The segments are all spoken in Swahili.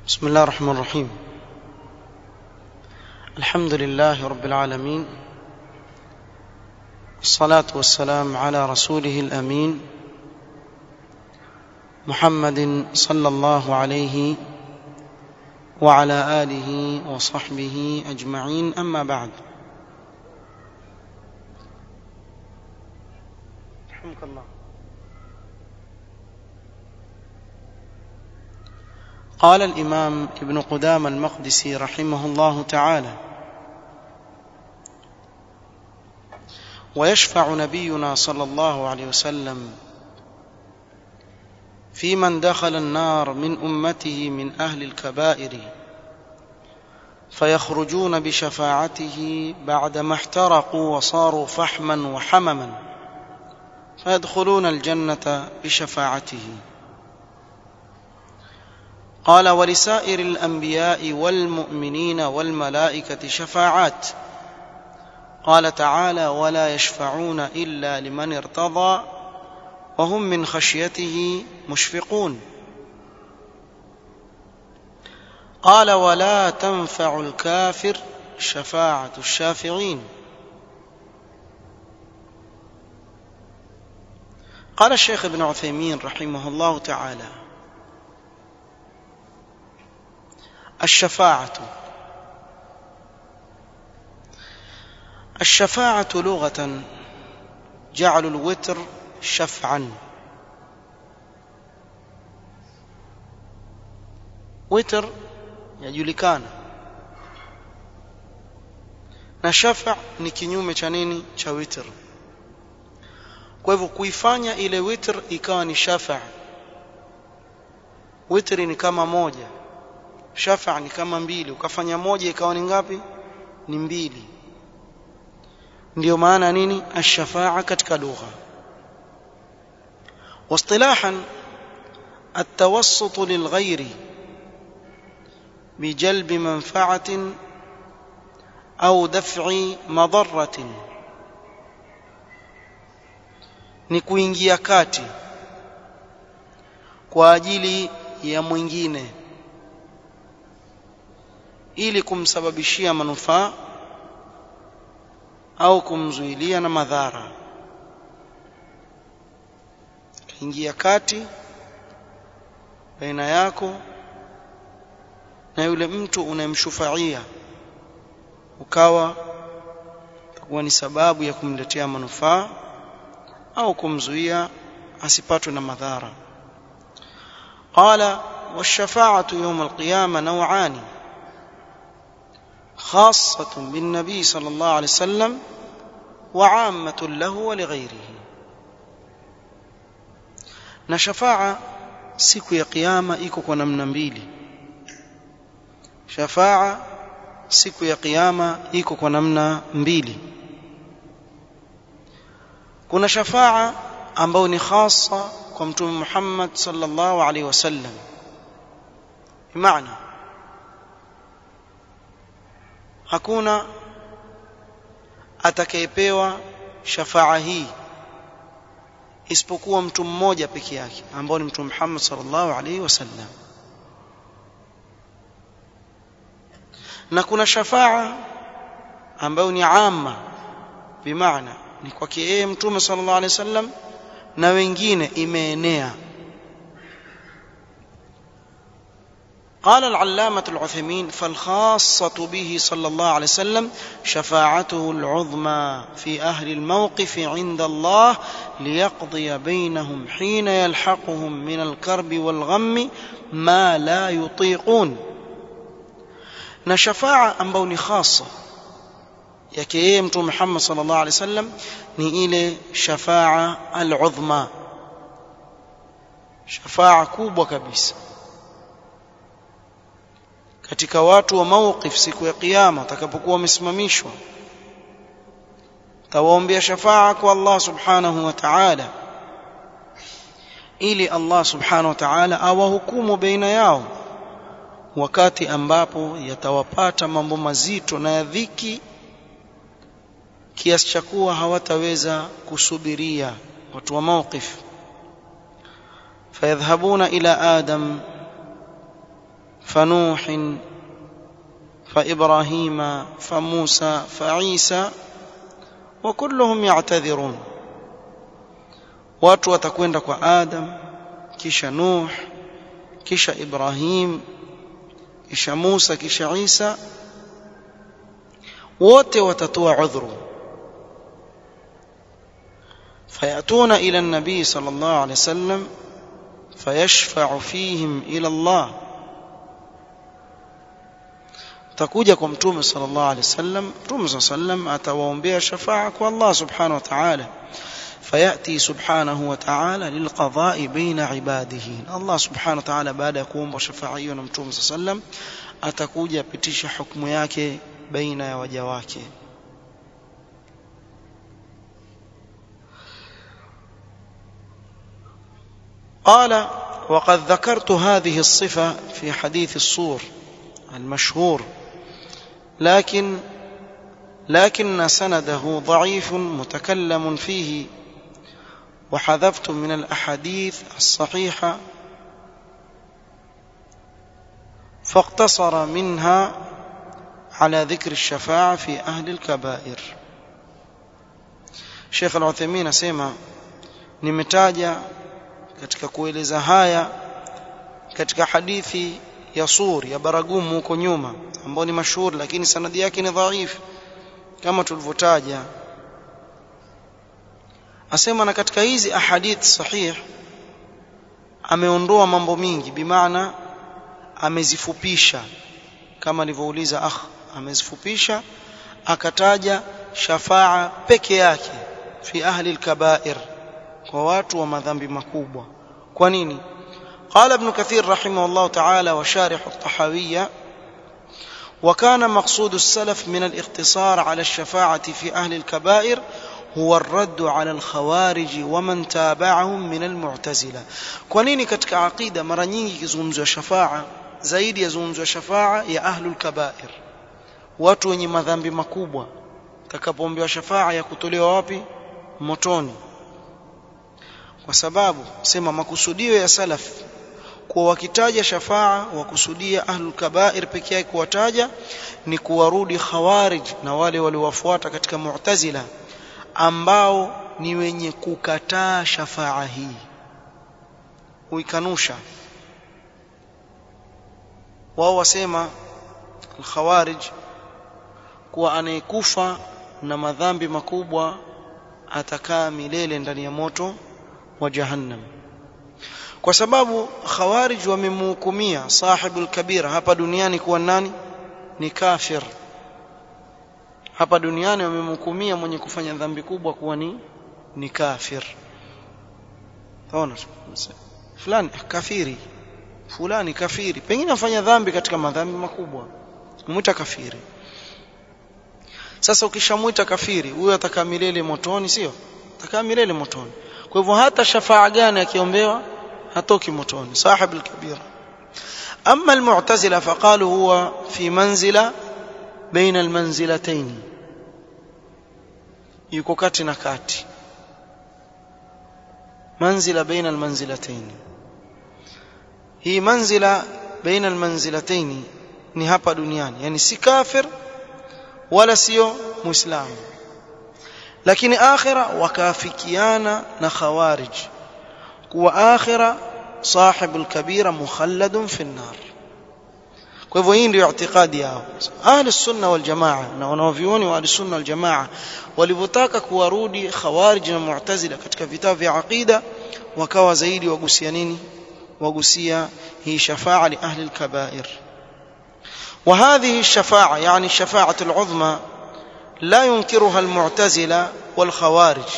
بسم الله الرحمن الرحيم الحمد لله رب العالمين الصلاة والسلام على رسوله الأمين محمد صلى الله عليه وعلى آله وصحبه أجمعين أما بعد رحمك الله قال الإمام ابن قدام المقدسي رحمه الله تعالى ويشفع نبينا صلى الله عليه وسلم في من دخل النار من أمته من أهل الكبائر فيخرجون بشفاعته بعدما احترقوا وصاروا فحما وحمما فيدخلون الجنة بشفاعته قال ولسائر الانبياء والمؤمنين والملائكه شفاعات قال تعالى ولا يشفعون الا لمن ارتضى وهم من خشيته مشفقون قال ولا تنفع الكافر شفاعه الشافعين قال الشيخ ابن عثيمين رحمه الله تعالى الشفاعة الشفاعة لغة جعل الوتر شفعا وتر yajulikana na shafa ni kinyume cha nini cha witr kwa hivyo kuifanya ile witr ikawa ni shafa witri ni kama moja shafa ni kama mbili ukafanya moja ikawa ni ngapi ni mbili ndio maana nini ash-shafa'a katika lugha واصطلاحا التوسط للغير بجلب منفعة أو دفع مضرة ni kuingia kati kwa ajili ya mwingine ili kumsababishia manufaa au kumzuilia na madhara ingia kati baina yako na yule mtu unayemshufaia ukawa kuwa ni sababu ya kumletea manufaa au kumzuia asipatwe na madhara qala والشفاعة يوم القيامة نوعان خاصة بالنبي صلى الله عليه وسلم وعامة له ولغيره na shafaa siku ya kiyama iko kwa namna mbili shafaa siku ya kiyama iko kwa namna mbili kuna shafaa ambayo ni khasa kwa mtume Muhammad sallallahu alaihi wasallam maana hakuna atakayepewa shafaa hii isipokuwa mtu mmoja peke yake ambao ni mtume Muhammad sallallahu alaihi wasallam na kuna shafaa ambayo ni amma bimaana ni kwake yeye mtume sallallahu alaihi wasallam na wengine imeenea قال العلامة العثيمين فالخاصة به صلى الله عليه وسلم شفاعته العظمى في أهل الموقف عند الله ليقضي بينهم حين يلحقهم من الكرب والغم ما لا يطيقون نشفاعة أنبوني خاصة yake yeye mtume Muhammad sallallahu alaihi wasallam ni ile shafaa al-udhma shafaa kubwa kabisa katika watu wa mawqif siku ya kiyama watakapokuwa wamesimamishwa tawaombea shafaa kwa Allah subhanahu wa ta'ala ili Allah subhanahu wa ta'ala awahukumu baina yao wakati ambapo yatawapata mambo mazito na ya dhiki kiasi cha kuwa hawataweza kusubiria watu wa mawqif fayadhhabuna ila adam فنوح فابراهيم فموسى فعيسى وكلهم يعتذرون watu watakwenda kwa adam kisha nuh kisha ibrahim kisha musa kisha isa wote watatoa udhuru fayatuna ila nabii sallallahu alaihi wasallam fayashfa'u fihim ila Allah takuja kwa mtume sallallahu alaihi wasallam mtume sallallahu alaihi wasallam atawaombea shafa'a kwa Allah subhanahu wa ta'ala فياتي سبحانه وتعالى للقضاء بين عباده الله سبحانه وتعالى baada ya kuomba shafa'a hiyo na mtume sallam atakuja pitisha hukumu yake baina ya waja wake قال وقد ذكرت هذه الصفة في حديث الصور المشهور لكن لكن سنده ضعيف متكلم فيه وحذفت من الأحاديث الصحيحة فاقتصر منها على ذكر الشفاعة في أهل الكبائر Sheikh Al-Uthaymeen asema nimetaja katika kueleza haya katika hadithi ya Sur ya Baragumu huko nyuma ambayo ni mashuhuri lakini sanadi yake ni dhaifu kama tulivyotaja asema na katika hizi ahadith sahih ameondoa mambo mingi bimaana amezifupisha kama alivyouliza akh amezifupisha akataja shafaa peke yake fi ahli al-kaba'ir kwa watu wa madhambi makubwa kwa nini قال ابن كثير رحمه الله تعالى وشارح الطحاوية وكان مقصود السلف من الاقتصار على الشفاعة في أهل الكبائر هو الرد على الخوارج ومن تابعهم من المعتزلة كونيني katika aqida mara nyingi kizungumzwa shafa'a zaidi yazungumzwa shafa'a ya ahlul kabair watu wenye madhambi makubwa takapoombewa shafa'a ya kutolewa wapi motoni kwa sababu sema makusudio ya salaf kuwa wakitaja shafaa wakusudia ahlul kabair peke yake kuwataja ni kuwarudi khawarij na wale waliowafuata katika mu'tazila ambao ni wenye kukataa shafaa hii uikanusha wao wasema al-khawarij kuwa anayekufa na madhambi makubwa atakaa milele ndani ya moto wa jahannam kwa sababu khawarij wamemhukumia sahibul kabira hapa duniani kuwa nani ni kafir hapa duniani wamemhukumia mwenye kufanya dhambi kubwa kuwa ni ni kafir taona fulani kafiri fulani kafiri pengine afanya dhambi katika madhambi makubwa mwita kafiri sasa ukishamuita kafiri huyo atakaa milele motoni sio atakaa milele motoni kwa hivyo hata shafaa gani akiombewa hatoki motoni sahib al-kabira amma al-mu'tazila faqalu huwa fi manzila baina al-manzilatayn yuko kati na kati manzila baina al-manzilatayn hii manzila baina al-manzilatayn ni hapa duniani yani si kafir wala sio muislamu lakini akhira wakaafikiana na khawarij kuwa akhira sahibul kabira mukhalladun fi an-nar kwa hivyo hii ndio i'tiqadi yao ahli sunna wal jamaa na wanaovioni wa ahli sunna wal jamaa walivyotaka kuwarudi khawarij na mu'tazila katika vitabu vya aqida wakawa zaidi wagusia nini wagusia hii shafa'a li ahli al-kaba'ir وهذه الشفاعة يعني الشفاعة العظمى لا ينكرها المعتزلة والخوارج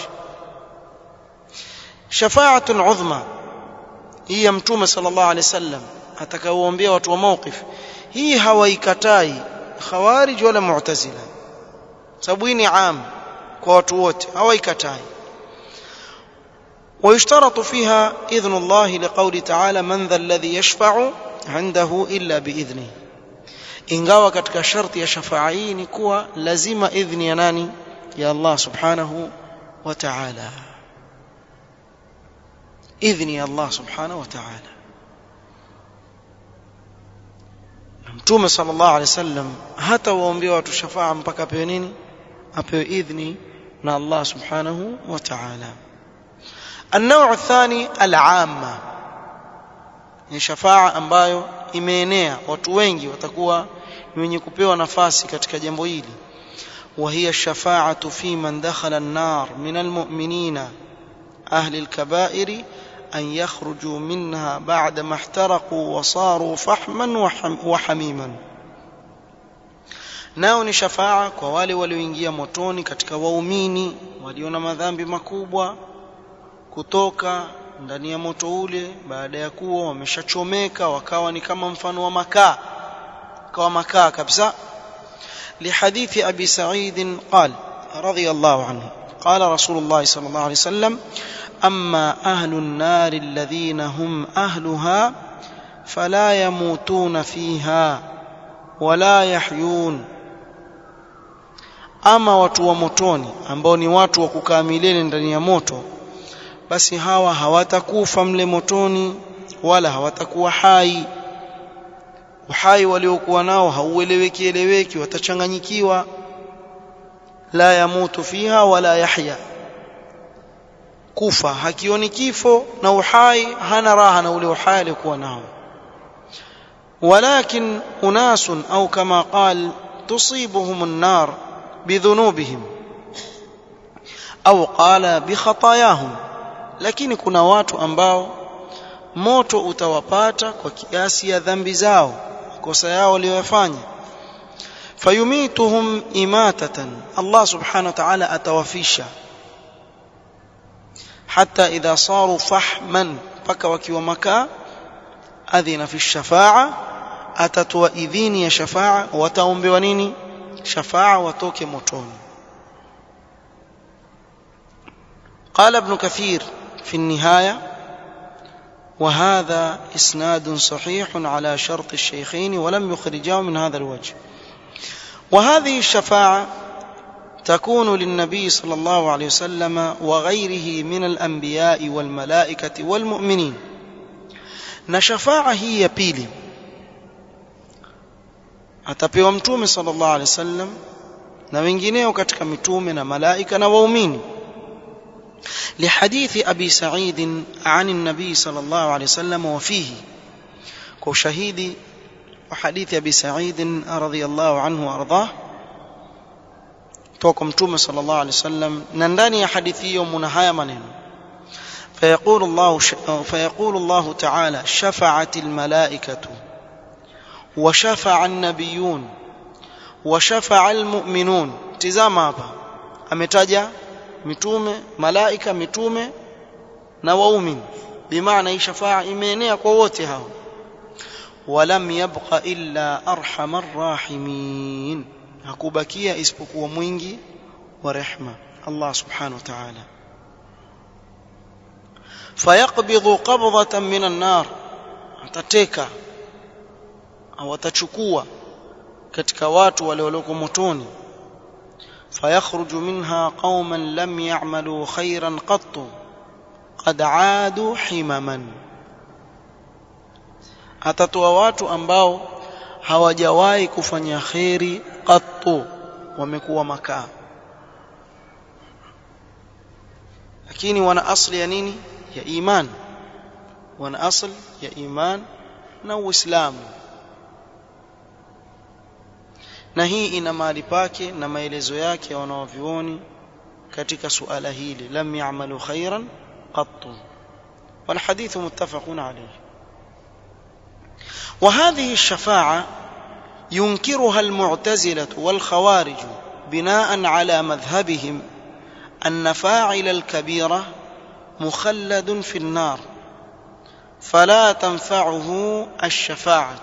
شفاعة عظمى هي متومة صلى الله عليه وسلم atakaoambia watu wa mawqif hii hawaikatai khawarij wala mu'tazila sababu hii ni am kwa watu wote hawaikatai ويشترط فيها إذن الله لقول تعالى من ذا الذي يشفع عنده إلا بإذنه ingawa katika sharti ya shafaa hii ni kuwa lazima idhni ya nani ya Allah subhanahu wa ta'ala idhni ya Allah subhanahu wa ta'ala mtume sallallahu alaihi wasallam hata waombea watu shafaa mpaka apewe nini apewe idhni na Allah subhanahu wa ta'ala النوع الثاني العامة ni shafaa ambayo imeenea watu wengi watakuwa ni wenye kupewa nafasi katika jambo hili وهي الشفاعة في من دخل النار من المؤمنين أهل الكبائر أن يخرجوا منها بعدما احترقوا وصاروا فحما وحميما nao ni shafaa kwa wale walioingia motoni katika waumini walio na madhambi makubwa kutoka ndani ya moto ule baada ya kuwa wameshachomeka wakawa ni kama mfano wa makaa kawa makaa kabisa لحديث أبي سعيد قال رضي الله عنه قال رسول الله صلى الله عليه وسلم أما أهل النار الذين هم أهلها فلا يموتون فيها ولا يحيون ama watu wa motoni ambao ni watu wa kukaa milele ndani ya moto basi hawa hawatakufa mle motoni wala hawatakuwa hai uhai waliokuwa nao haueleweki eleweki watachanganyikiwa la yamutu fiha wala yahya kufa hakioni kifo na uhai hana raha na ule uhai aliokuwa nao ولكن أناس أو كما قال تصيبهم النار بذنوبهم أو قال بخطاياهم lakini kuna watu ambao moto utawapata kwa kiasi ya dhambi zao kosa yao waliyofanya fayumituhum imatatan Allah subhanahu wa ta'ala atawafisha hata idha saru fahman paka wakiwa makaa adhina fi shafa'a atatoa idhini ya shafa'a wataombewa nini shafa'a watoke motoni قال ابن كثير في النهايه وهذا اسناد صحيح على شرط الشيخين ولم يخرجاه من هذا الوجه وهذه الشفاعه تكون للنبي صلى الله عليه وسلم وغيره من الانبياء والملائكه والمؤمنين na shafaa hii ya pili atapewa mtume sallallahu alaihi wasallam na wengineo katika mitume na malaika na waumini لحديث أبي سعيد عن النبي صلى الله عليه وسلم وفيه كشهيد وحديث أبي سعيد رضي الله عنه وأرضاه توكم توم صلى الله عليه وسلم ننداني حديثي يوم نهاية منين فيقول الله فيقول الله تعالى شفعت الملائكة وشفع النبيون وشفع المؤمنون تزام hapa ametaja mitume malaika mitume na waumini bimaana hii shafaa imeenea kwa wote hao walam yabqa illa arhamar rahimin hakubakia isipokuwa mwingi wa rehma Allah subhanahu wa ta'ala fayaqbidhu qabdatan min an-nar atateka au atachukua katika watu wale walioko motoni فيخرج منها قوما لم يعملوا خيرا قط قد عادوا حمما atatoa watu ambao hawajawahi kufanya kheri qattu wamekuwa makaa lakini wana asli ya nini ya iman wana asli ya iman na uislamu na hii ina mahali pake na maelezo yake ya wanawavyuoni katika suala hili lam ya'malu khairan qattu والحديث متفق عليه وهذه الشفاعة ينكرها المعتزلة والخوارج بناء على مذهبهم أن فاعل الكبيرة مخلد في النار فلا تنفعه الشفاعة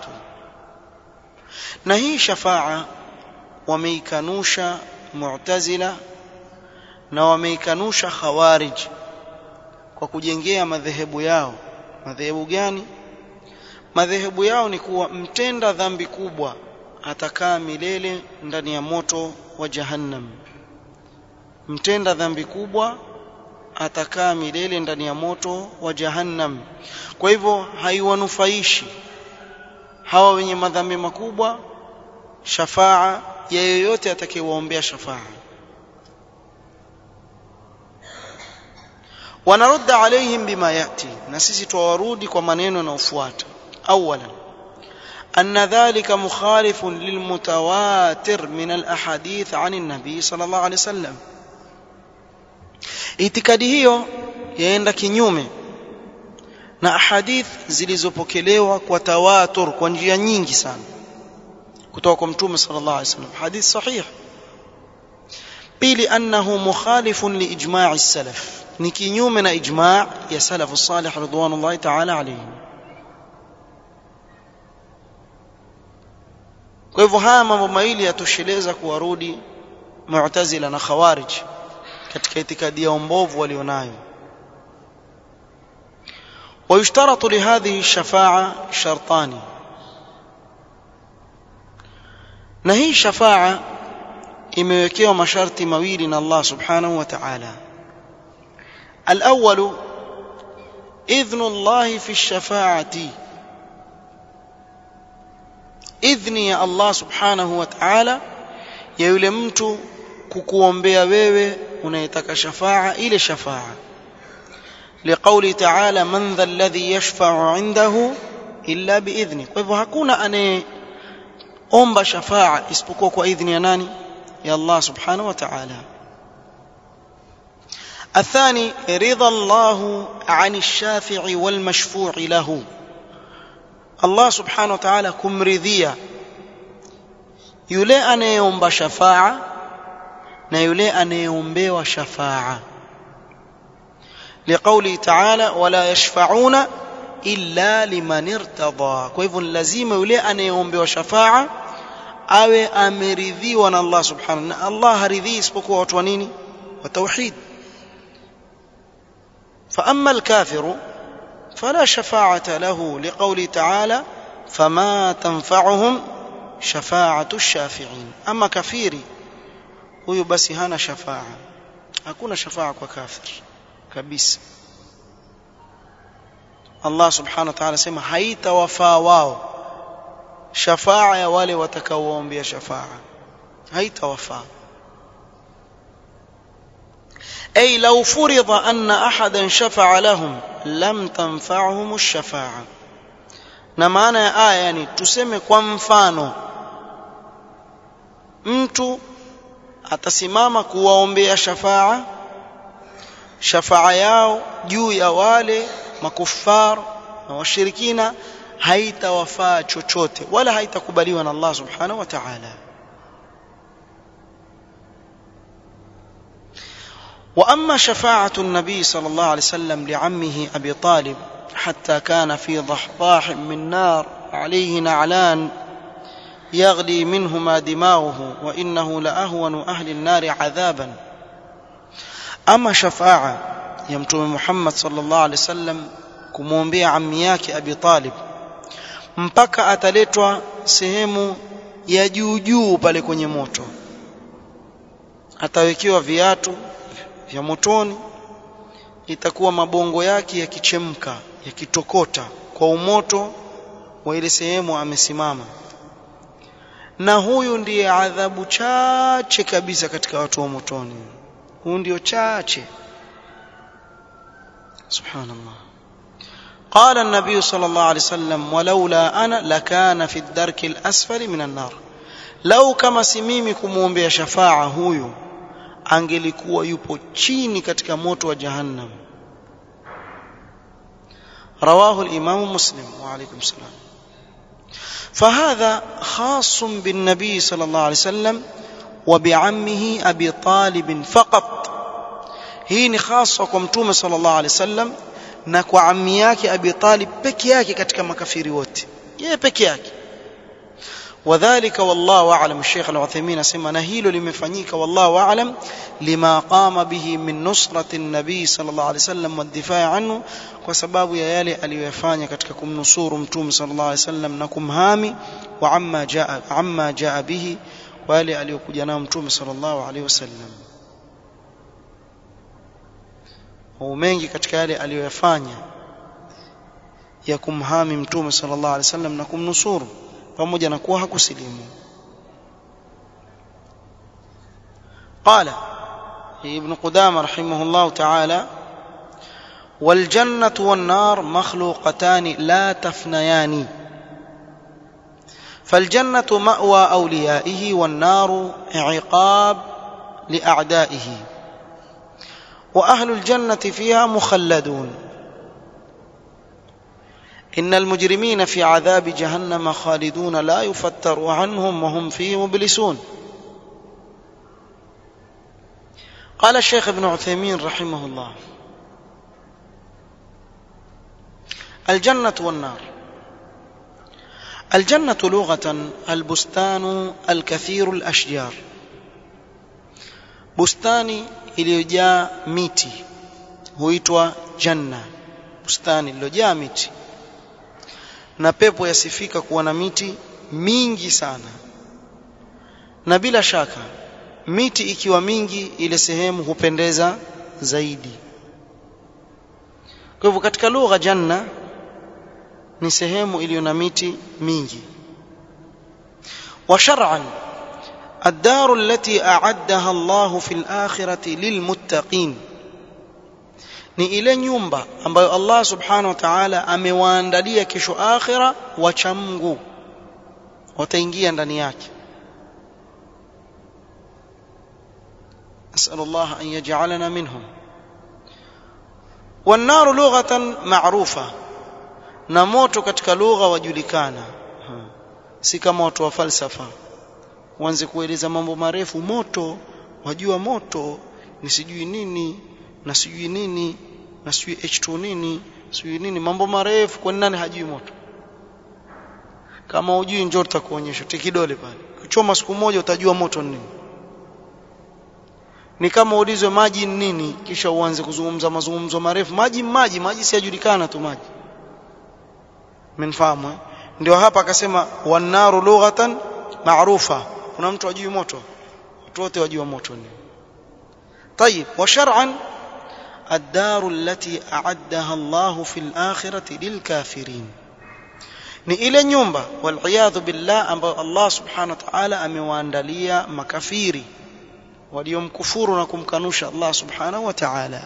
نهي شفاعة wameikanusha mu'tazila na wameikanusha khawarij kwa kujengea madhehebu yao madhehebu gani madhehebu yao ni kuwa mtenda dhambi kubwa atakaa milele ndani ya moto wa jahannam mtenda dhambi kubwa atakaa milele ndani ya moto wa jahannam kwa hivyo haiwanufaishi hawa wenye madhambi makubwa shafaa ya yoyote atakayewaombea shafaa ونرد عليهم بما ياتي na sisi tuwarudi kwa maneno yanayofuata اولا ان ذلك مخالف للمتواتر من الاحاديث عن النبي صلى الله عليه وسلم itikadi hiyo yaenda kinyume na ahadith zilizopokelewa kwa tawatur kwa njia nyingi sana kutoka kwa mtume sallallahu alaihi wasallam hadith sahih pili annahu mukhalifun liijma' as-salaf ni kinyume na ijma' ya salafu salih ridwanullahi ta'ala alayhim kwa hivyo haya mambo mawili yatosheleza kuwarudi mu'tazila na khawarij katika itikadi ya mbovu walionayo ويشترط لهذه الشفاعة شرطان na hii shafaa imewekewa masharti mawili na Allah subhanahu wa ta'ala الأول إذن الله في الشفاعة إذن يا الله سبحانه وتعالى ya yule mtu kukuombea wewe unayetaka shafaa ile shafaa liqauli ta'ala man dha alladhi yashfa'u 'indahu illa biidhni kwa hivyo hakuna anayeomba shafaa isipokuwa kwa idhni ya nani ya Allah subhanahu wa ta'ala الثاني رضا الله عن الشافع والمشفوع له الله سبحانه وتعالى kumridhia yule anayeomba shafaa na yule anayeombewa shafaa liqauli ta'ala wala yashfa'una illa liman irtada kwa hivyo lazima yule anayeombewa shafaa awe ameridhiwa na Allah subhanahu na Allah haridhii isipokuwa watu wa nini wa tauhid فأما الكافر فلا شفاعة له لقول تعالى فما تنفعهم شفاعة الشافعين أما كفيري huyu basi hana shafaa hakuna shafaa kwa kafir kabisa Allah subhanahu wa ta'ala sema haitawafaa wao shafaa ya wale watakaoombea shafaa haitawafaa أي لو فرض أن أحدا شفع لهم لم تنفعهم الشفاعة na maana ya aya yani tuseme kwa mfano mtu atasimama kuwaombea shafaa shafaa yao juu ya wale makufar na washirikina haitawafaa chochote wala haitakubaliwa na Allah subhanahu wa ta'ala واما شفاعه النبي صلى الله عليه وسلم لعمه ابي طالب حتى كان في ضحضاح من نار عليه نعلان يغلي منهما دماغه وانه لاهون اهل النار عذابا اما شفاعه يا متوم محمد صلى الله عليه وسلم kumwombea ammi yake Abi Talib mpaka ataletwa sehemu ya juu juu pale kwenye moto atawekewa viatu vya motoni itakuwa mabongo yake yakichemka yakitokota kwa umoto wa ile sehemu amesimama na huyu ndiye adhabu chache kabisa katika watu wa motoni huyu ndio chache subhanallah قال النبي صلى الله عليه وسلم ولولا انا لكان في الدرك الاسفل من النار لو كما simimi kumuombea shafaa huyu angelikuwa yupo chini katika moto wa jahannam رواه الامام مسلم وعليكم السلام فهذا خاص بالنبي صلى الله عليه وسلم وبعمه ابي طالب فقط hii ni khasa kwa mtume sallallahu alaihi wasallam na kwa ammi yake Abi Talib peke yake katika makafiri wote yeye peke yake wadhālika wallahu a'lam Sheikh Al-Uthaymeen asema na hilo limefanyika wallahu a'lam lima qama bihi min nusrati an-nabi sallallahu alaihi wasallam wad-difaa anhu kwa sababu ya yale aliyofanya katika kumnusuru mtume sallallahu alaihi wasallam na kumhami wa amma jaa amma jaa bihi kwa yale aliyokuja nayo mtume sallallahu alaihi wasallam au mengi katika yale aliyoyafanya ya kumhami mtume sallallahu alaihi wasallam na kumnusuru pamoja na kuwa hakusilimu قال ابن قدامة رحمه الله تعالى والجنة والنار مخلوقتان لا تفنيان فالجنة مأوى أوليائه والنار عقاب لأعدائه وأهل الجنة فيها مخلدون إن المجرمين في عذاب جهنم خالدون لا يفتر عنهم وهم فيه مبلسون قال الشيخ ابن عثيمين رحمه الله الجنة والنار الجنة لغة البستان الكثير الأشجار bustani iliyojaa miti huitwa janna bustani iliyojaa miti na pepo yasifika kuwa na miti mingi sana na bila shaka miti ikiwa mingi ile sehemu hupendeza zaidi kwa hivyo katika lugha janna ni sehemu iliyo na miti mingi wa shar'an الدار التي أعدها الله في الآخرة للمتقين ni ile nyumba ambayo Allah subhanahu wa ta'ala amewaandalia kesho akhira wacha Mungu wataingia ndani yake أسأل الله أن يجعلنا منهم والنار لغة معروفة na moto katika lugha wajulikana si kama watu wa falsafa uanze kueleza mambo marefu moto wajua moto ni sijui nini na sijui nini na sijui H2 nini sijui nini mambo marefu kwa nani hajui moto kama hujui njoo tutakuonyesha tikidole pale kuchoma siku moja utajua moto ni nini ni kama ulizwe maji ni nini kisha uanze kuzungumza mazungumzo marefu maji maji maji siyajulikana tu maji mnafahamu eh? ndio hapa akasema wanaru lughatan maarufa kuna mtu ajui moto watu wote wajua moto ni طيب وشرعا الدار التي أعدها الله في الآخرة للكافرين ni ile nyumba waliyadhu billah ambayo Allah subhanahu wa ta'ala amewaandalia makafiri waliomkufuru na kumkanusha Allah subhanahu wa ta'ala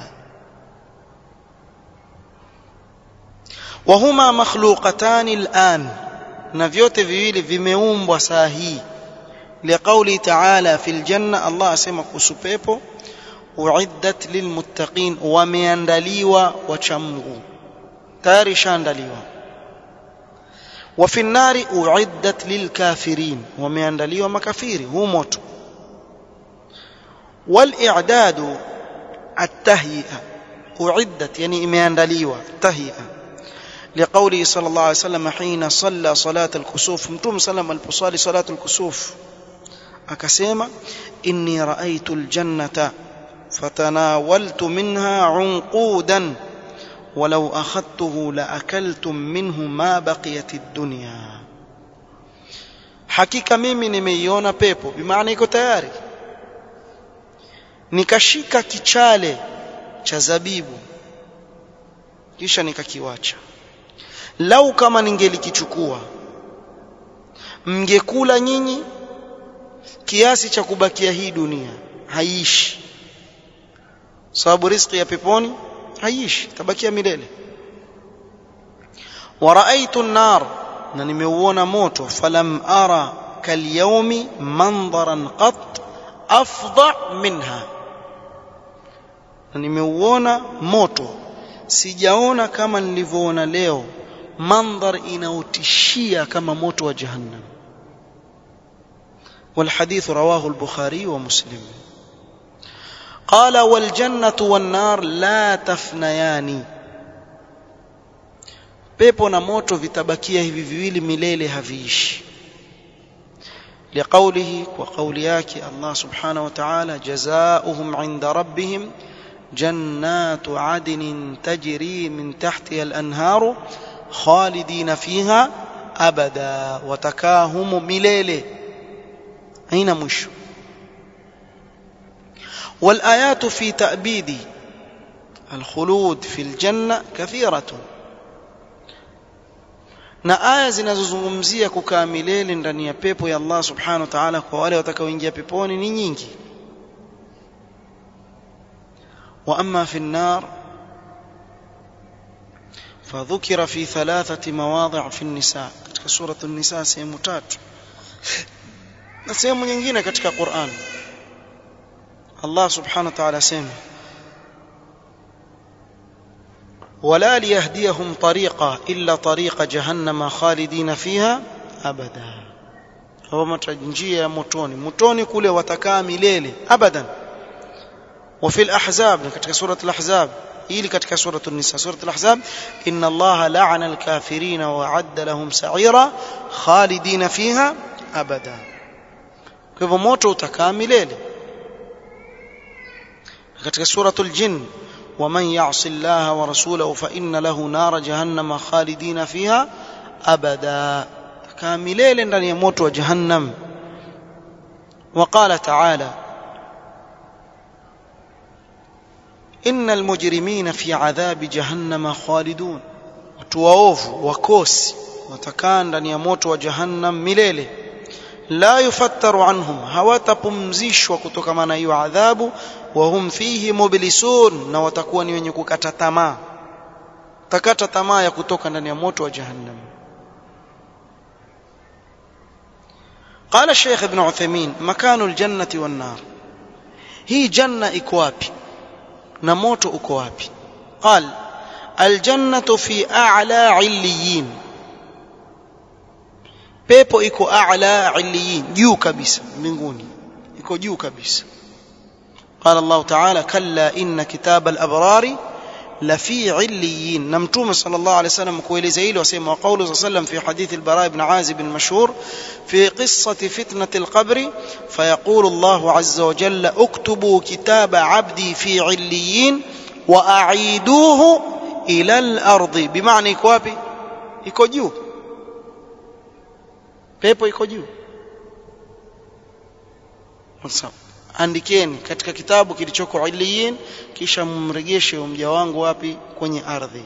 wahuma makhluqatan al'an na vyote viwili vimeumbwa saa hii liqauli ta'ala fil janna Allah asema kuhusu pepo uiddat lilmuttaqin wameandaliwa wacha Mungu tayari shaandaliwa wa fi nari uiddat lilkafirin wameandaliwa makafiri huu moto والاعداد التهيئه اعدت يعني imeandaliwa tahia لقوله صلى الله عليه وسلم حين صلى صلاه الكسوف متوم سلم aliposali صلاه الكسوف akasema inni raaitu aljannata fatanawaltu minha unqudan ولو اخذته لاكلتم منه ما بقيت الدنيا hakika mimi nimeiona pepo bimaana iko tayari nikashika kichale cha zabibu kisha nikakiwacha lau kama ningelikichukua mngekula nyinyi kiasi cha kubakia hii dunia haiishi sababu riziki ya peponi haiishi tabakia milele waraaitu an-nar na nimeuona moto falam ara kalyaumi mandharan qat afdha minha na nimeuona moto sijaona kama nilivyoona leo mandhar inaotishia kama moto wa jahannam والحديث رواه البخاري ومسلم قال والجنة والنار لا تفنيان pepo na moto vitabakia hivi viwili milele haviishi لقوله وقول yake Allah subhanahu wa ta'ala jazaohum 'inda rabbihim جنات عدن تجري من تحتها الأنهار خالدين فيها أبدا وتكاهم مليله أين مش والآيات في تأبيد الخلود في الجنة كثيرة na aya zinazozungumzia kukaa milele ndani ya pepo ya Allah subhanahu wa ta'ala kwa wale watakaoingia peponi ni nyingi wa amma fi an-nar فذكر في ثلاثة مواضع في النساء katika سورة النساء sehemu tatu na sehemu nyingine katika Qur'an Allah subhanahu wa ta'ala sema ولا ليهديهم طريقا إلا طريق جهنم خالدين فيها أبدا هو متجنجية متوني متوني كله وتكا مليلي أبدا وفي الأحزاب كتك سورة الأحزاب إلي كتك سورة النساء سورة الأحزاب إن الله لعن الكافرين وعد لهم سعيرا خالدين فيها أبدا كيف موتو تكا مليلي كتك سورة الجن ومن يعص الله ورسوله فإن له نار جهنم خالدين فيها أبدا كاملين لن يموت وجهنم وقال تعالى إن المجرمين في عذاب جهنم خالدون وتواوف وكوس وتكان لن يموت وجهنم مليله لا يفتر عنهم hawatapumzishwa kutokana na hiyo adhabu wahum fihi mublisun na watakuwa ni wenye kukata tamaa takata tamaa ya kutoka ndani ya moto wa jahannam قال الشيخ ابن عثيمين مكان الجنة والنار هي جنة iko wapi na moto uko wapi قال الجنة في أعلى عليين pepo iko a'la illiyin juu kabisa mbinguni iko juu kabisa قال الله تعالى كلا إن كتاب الأبرار لفي عليين نمتوم صلى الله عليه وسلم كويل زيل وسيما وقوله صلى الله عليه وسلم في حديث البراء بن عازب المشهور في قصة فتنة القبر فيقول الله عز وجل اكتبوا كتاب عبدي في عليين وأعيدوه إلى الأرض بمعنى كوابي يكو جuu pepo iko juu andikeni katika kitabu kilichoko iliyin kisha mregeshe mja wangu wapi kwenye ardhi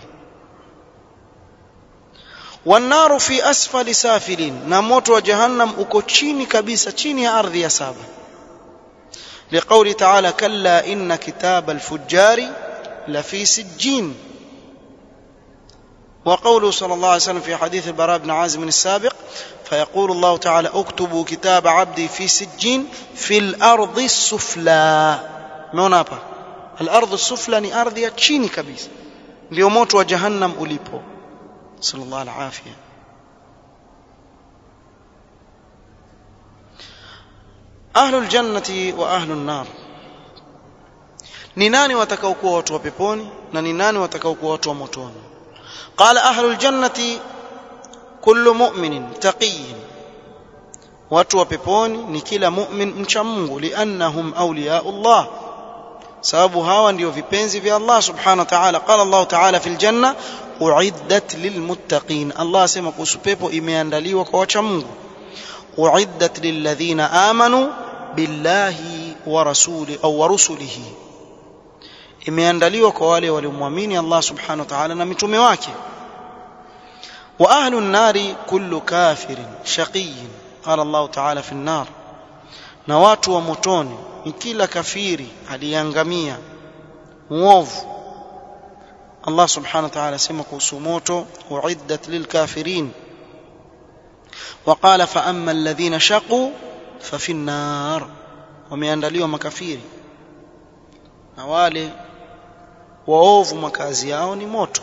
wanaru fi asfali safilin na moto wa jahannam uko chini kabisa chini ya ardhi ya saba liqauli ta'ala kalla inna kitaba alfujari la fi sijjin وقوله صلى الله عليه وسلم في حديث البراء بن عازم السابق فيقول الله تعالى اكتبوا كتاب عبدي في سجين في الأرض السفلى umeona hapa الأرض السفلى ni ardhi ya chini kabisa ndio moto wa jahannam ulipo sallallahu alafia ahlu aljannati wa ahlu an-nar ni nani watakaokuwa watu wa peponi na ni nani watakaokuwa watu wa motoni قال أهل الجنة كل مؤمن تقي watu wa peponi ni kila mu'min mcha Mungu liannahum awliyaullah sababu hawa ndio vipenzi vya Allah subhanahu wa ta'ala qala Allah ta'ala fil janna uiddat lilmuttaqin Allah asema kuhusu pepo imeandaliwa kwa wacha Mungu uiddat lilladhina amanu billahi wa rasuli au wa rusulihi imeandaliwa kwa wale waliomwamini Allah subhanahu wa ta'ala na mitume wake wa ahlu an-nari kullu kafirin shaqiyyin qala Allah ta'ala fi an-nar na watu wa motoni ni kila kafiri aliangamia muovu Allah subhanahu wa ta'ala sema kuhusu moto uiddat lilkafirin وقال فأما الذين شقوا ففي النار wameandaliwa makafiri na wale waovu makazi yao ni moto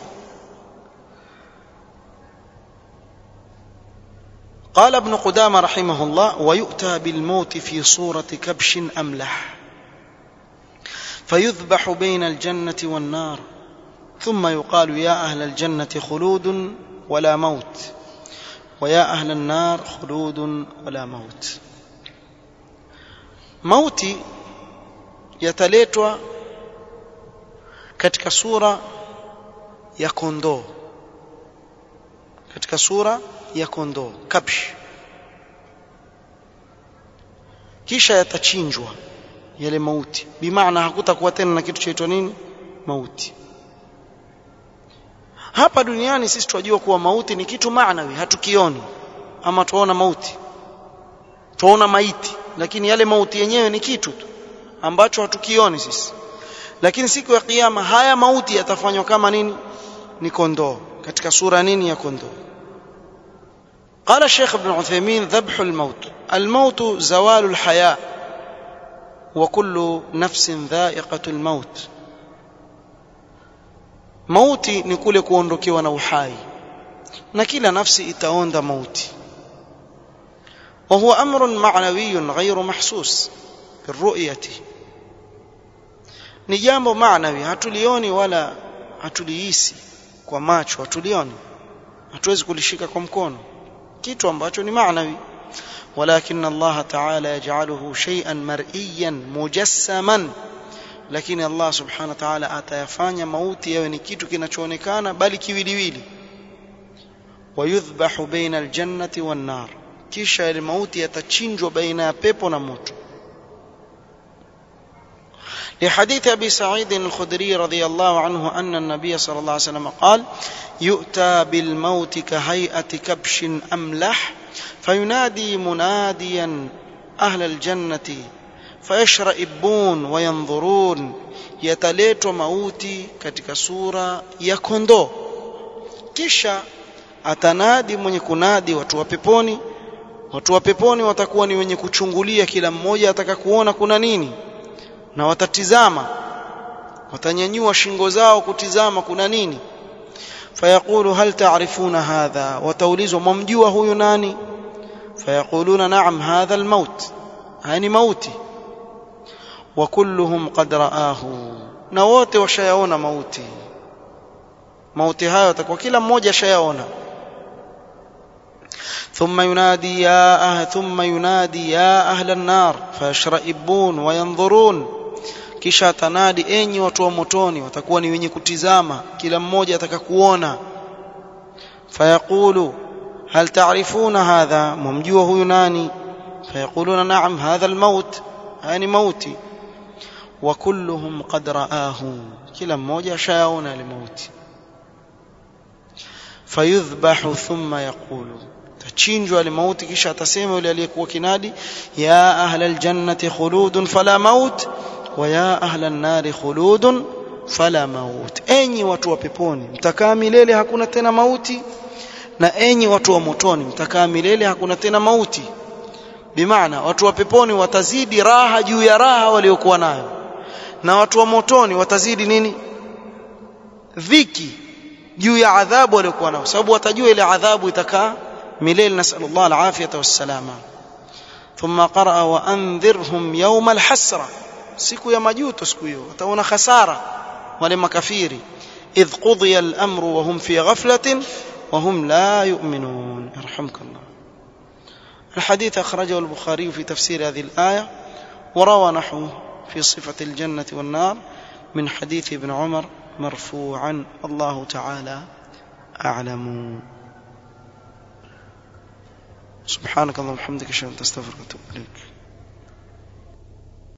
قال ابن قدامة رحمه الله ويؤتى بالموت في صورة كبش أملح فيذبح بين الجنة والنار ثم يقال يا أهل الجنة خلود ولا موت ويا أهل النار خلود ولا موت موتي yataletwa katika sura ya kondoo katika sura ya kondoo kabsh kisha yatachinjwa yale mauti bimaana hakutakuwa tena na kitu chaitwa nini mauti hapa duniani sisi tunajua kuwa mauti ni kitu maanawi hatukioni ama tuona mauti tuona maiti lakini yale mauti yenyewe ni kitu tu ambacho hatukioni sisi lakini siku ya kiyama haya mauti yatafanywa kama nini ni kondoo katika sura nini ya kondoo قال الشيخ ابن عثيمين ذبح الموت الموت زوال الحياة وكل نفس ذائقة الموت mauti ni kule kuondokewa na uhai na kila nafsi itaonda mauti وهو أمر معنوي غير محسوس بالرؤية ni jambo maanawi hatulioni wala hatulihisi kwa macho hatulioni hatuwezi kulishika kwa mkono kitu ambacho ni maanawi ولكن الله تعالى يجعله شيئا مرئيا مجسما lakini Allah subhanahu wa ta'ala atayafanya mauti yawe ni kitu kinachoonekana bali kiwiliwili wayudhbahu baina aljannati wan nar kisha ile mauti yatachinjwa baina ya pepo na moto لحديث أبي سعيد الخدري رضي الله عنه أن النبي صلى الله عليه وسلم قال يؤتى بالموت كهيئة كبش أملح فينادي مناديا أهل الجنة فيشرئبون وينظرون yataletwa mauti katika sura ya kondoo kisha atanadi mwenye kunadi watu wa peponi watu wa peponi watakuwa ni wenye kuchungulia kila mmoja ataka kuona kuna nini na watatizama watanyanyua shingo zao kutizama kuna nini fayaqulu hal ta'rifuna hadha wataulizwa mwamjua huyu nani fayaquluna na'am hadha almaut hani mauti wa kulluhum qad ra'ahu na wote washayaona mauti mauti hayo atakuwa kila mmoja ashayaona ثم ينادي يا أهل ثم ينادي يا أهل النار فيشرئبون وينظرون kisha atanadi enyi watu wa motoni watakuwa ni wenye kutizama kila mmoja atakakuona fayaqulu hal ta'rifuna hadha mumjua huyu nani fayaquluna na'am hadha almaut yani mauti wa kulluhum qad ra'ahu kila mmoja shayaona ile mauti fayudhbahu thumma yaqulu tachinjwa ile mauti kisha atasema yule aliyekuwa kinadi ya ahla aljannati khuludun fala maut wa ya ahla an-nari khuludun fala maut enyi watu wa peponi mtakaa milele hakuna tena mauti na enyi watu wa motoni mtakaa milele hakuna tena mauti bimaana watu wa peponi watazidi raha juu ya raha waliokuwa nayo na watu wa motoni watazidi nini dhiki juu ya adhabu waliokuwa nayo sababu watajua ile adhabu itakaa milele nasallallahu alafiyata wassalama thumma qaraa wa andhirhum yawma alhasra siku ya majuto siku hiyo wataona khasara wale makafiri idh qudiya al-amru wa hum fi ghaflatin wa hum la yu'minun yarhamkallah الحديث أخرجه البخاري في تفسير هذه الآية وروى نحوه في صفة الجنة والنار من حديث ابن عمر مرفوعا الله تعالى أعلم سبحانك اللهم وبحمدك اشهد ان لا اله الا انت استغفرك واتوب اليك